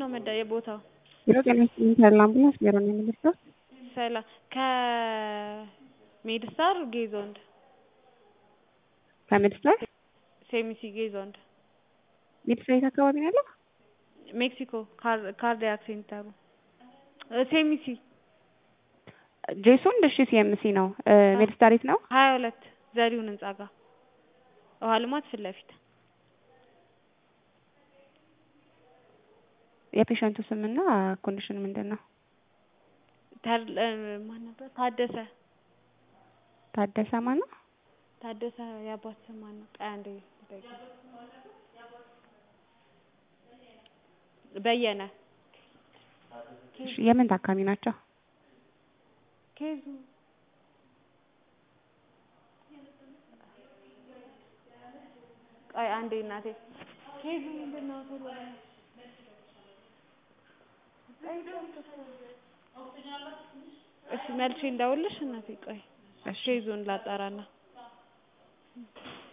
ነው መዳ የቦታው? ቢሮ ጤና ይስጥልኝ ተድላ አምቡላንስ ቢሮ ነው የምደርሰው። ሰላም ከሜድስታር ጌዞንድ ከሜድስታር ሴሚሲ ጌዞንድ ሜድስታር የት አካባቢ ነው ያለው? ሜክሲኮ ካርዲያክ ሴንተሩ ሴሚሲ ጄሶንድ እሺ ሲኤምሲ ነው። ሜድስታር የት ነው? ሀያ ሁለት ዘሪሁን ህንጻ ጋር ውሃ ልማት ፊት ለፊት የፔሸንቱ ስምና ኮንዲሽን ምንድን ነው? ማን ነበር? ታደሰ ታደሰ ማን ነው? ታደሰ የአባት ስም ማን ነው? ቆይ አንዴ ልጠይቅ። በየነ እሺ የምን ታካሚ ናቸው? ኬዙ ቆይ አንዴ እናቴ ኬዙ ምንድን ነው? ቶሎ በይ። እሺ መልሼ እንዳውልሽ እናቴ ቆይ ኬዙን ላጣራና